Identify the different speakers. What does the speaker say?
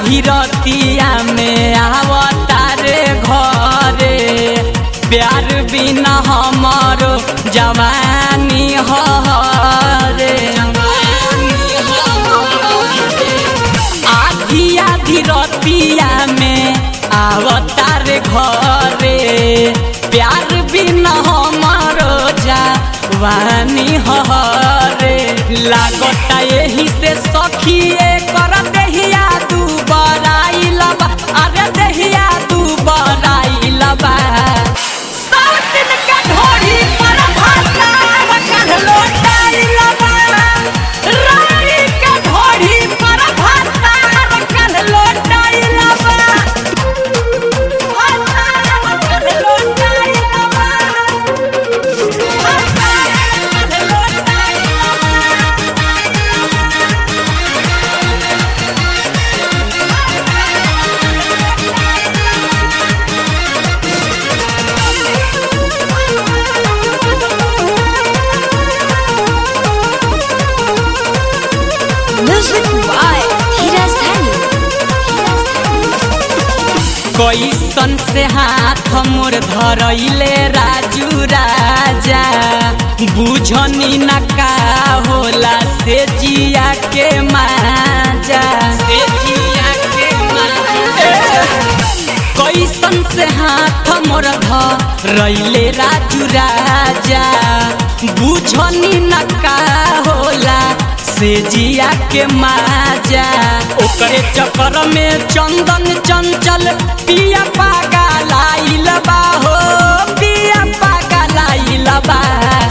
Speaker 1: धीरतिया में आवतारे घरे प्यार बिना हमारो जवानी हरे आधी आधी रतिया में आवतार घरे प्यार बिना हमारो जवानी हरे लागता यही से सखिए कर दहिया तू बराइलबा अरे दहिया तू बराइलबा सात दिन का ढोरी पर भाता रखल लोटाइलबा रानी का ढोरी पर भाता रखल लोटाइलबा भाता रखल लोटाइलबा भाता रखल लोटाइलबा
Speaker 2: Music by Hiraz Dhani.
Speaker 1: कैसन से हाथ मोर धरैले राजू राजा बुझनी न का होला से जिया के माजा से जिया के माजा कैसन से हाथ मोर धरैले राजू राजा बुझनी न का होला से जिया के माजा ओकरे चक्कर में चंदन चंचल पिया पागा लाइल बा हो पिया पागा लाइल बा